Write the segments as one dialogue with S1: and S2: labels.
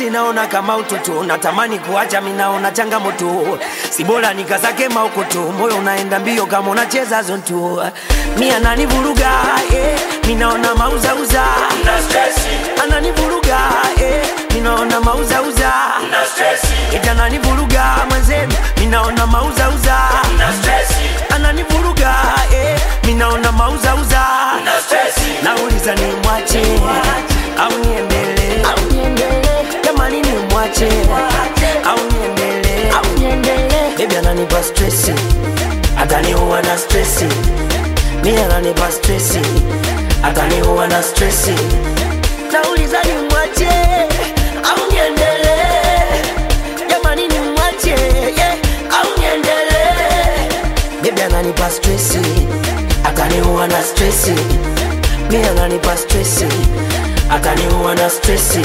S1: mapenzi naona kama utoto, natamani kuacha, minaona changamoto, si bora nikazake maukoto, moyo unaenda mbio kama unacheza zonto, mi ananivuruga eh, minaona mauzauza, ananivuruga eh, minaona mauzauza, ita ananivuruga mwenzenu, minaona mauzauza, ananivuruga eh, minaona mauzauza, nauliza ni mwache au niendelee jamani ni mwache au niendelee bebi ananipa stresi ataniua na stresi mi ananipa stresi ataniua na stresi nauliza ni mwache au niendelee jamani ni mwache yeah, au niendelee bebi ananipa stresi ataniua na stresi mi ananipa stresi ataniua na stresi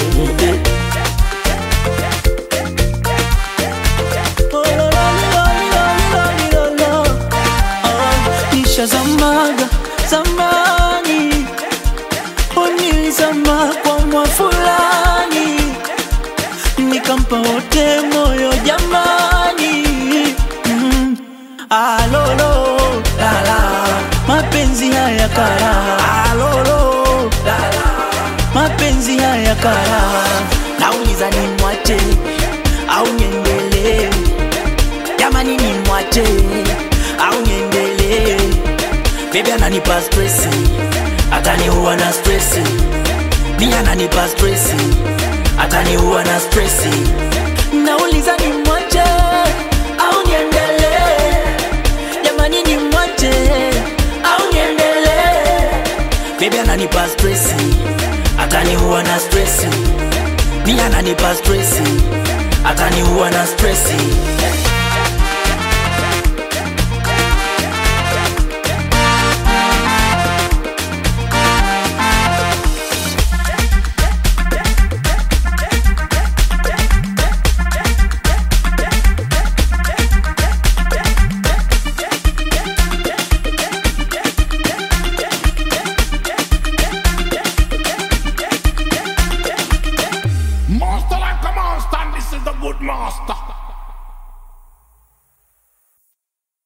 S2: nishazamaga zamani, unilizama kwa mwa fulani, nikampa wote moyo jamani. Mm. Alolo lala, mapenzi haya kara. Alolo lala, mapenzi haya kara. Nauliza ni mwache au niendelee? Jamani ni mwache au niendelee? Baby ananipa stresi, ataniua na stresi. Mi ananipa stresi, ataniua na stresi. Nauliza ni mwache au niendelee? Jamani ni mwache au niendelee? Baby ananipa stresi, ataniua na stresi. Mi ananipa stresi, ataniua na stresi.